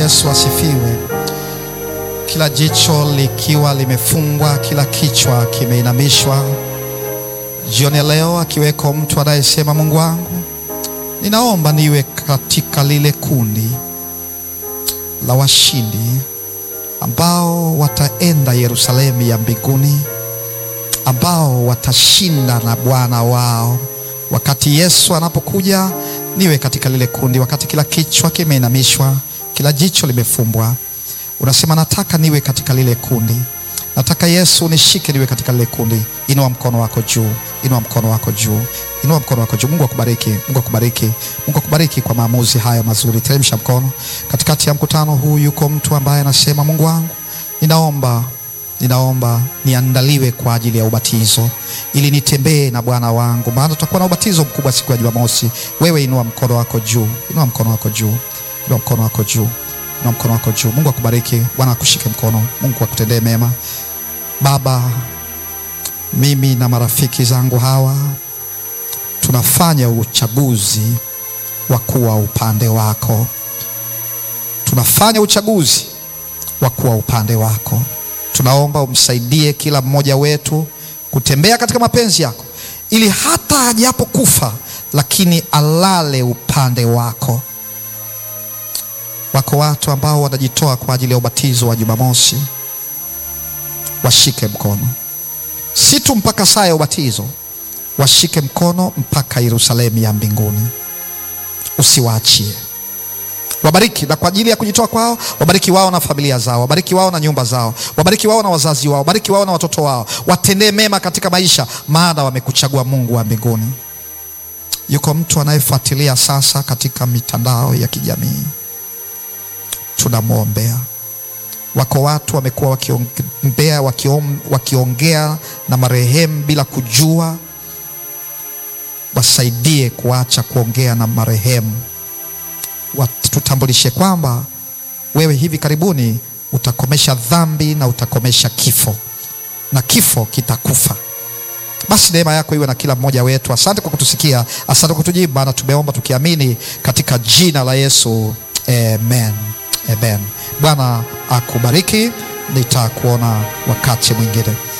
Yesu asifiwe. Kila jicho likiwa limefungwa, kila kichwa kimeinamishwa. Jioni ya leo, akiweko mtu anayesema Mungu wangu, ninaomba niwe katika lile kundi la washindi ambao wataenda Yerusalemu ya mbinguni, ambao watashinda na Bwana wao wakati Yesu anapokuja. Niwe katika lile kundi, wakati kila kichwa kimeinamishwa, kila jicho limefumbwa. Unasema nataka niwe katika lile kundi, nataka Yesu nishike niwe katika lile kundi. Inua mkono wako juu, inua mkono wako juu, inua mkono wako juu. Mungu akubariki, Mungu akubariki, Mungu akubariki kwa maamuzi haya mazuri. Teremsha mkono. Katikati ya mkutano huu yuko mtu ambaye anasema Mungu wangu, ninaomba ninaomba niandaliwe kwa ajili ya ubatizo ili nitembee na Bwana wangu, maana tutakuwa na ubatizo mkubwa siku ya Jumamosi. Wewe inua mkono wako juu, inua mkono wako juu, inua mkono wako juu, inua mkono wako juu. Mungu akubariki, Bwana akushike mkono, Mungu akutendee mema. Baba, mimi na marafiki zangu hawa tunafanya uchaguzi wa kuwa upande wako, tunafanya uchaguzi wa kuwa upande wako. Tunaomba umsaidie kila mmoja wetu kutembea katika mapenzi yako, ili hata ajapokufa lakini alale upande wako. Wako watu ambao wanajitoa kwa ajili ya ubatizo wa Jumamosi, washike mkono, si tu mpaka saa ya ubatizo, washike mkono mpaka Yerusalemu ya mbinguni. Usiwaachie wabariki na kwa ajili ya kujitoa kwao, wabariki wao na familia zao, wabariki wao na nyumba zao, wabariki wao na wazazi wao, wabariki wao na watoto wao, watendee mema katika maisha, maana wamekuchagua Mungu wa mbinguni. Yuko mtu anayefuatilia sasa katika mitandao ya kijamii, tunamwombea. Wako watu wamekuwa wakiombea, wakiom, wakiongea na marehemu bila kujua. Wasaidie kuacha kuongea na marehemu tutambulishe kwamba wewe hivi karibuni utakomesha dhambi na utakomesha kifo na kifo kitakufa. Basi neema yako iwe na kila mmoja wetu. Asante kwa kutusikia, asante kwa kutujibu, maana tumeomba tukiamini katika jina la Yesu, amen, amen. Bwana akubariki, nitakuona wakati mwingine.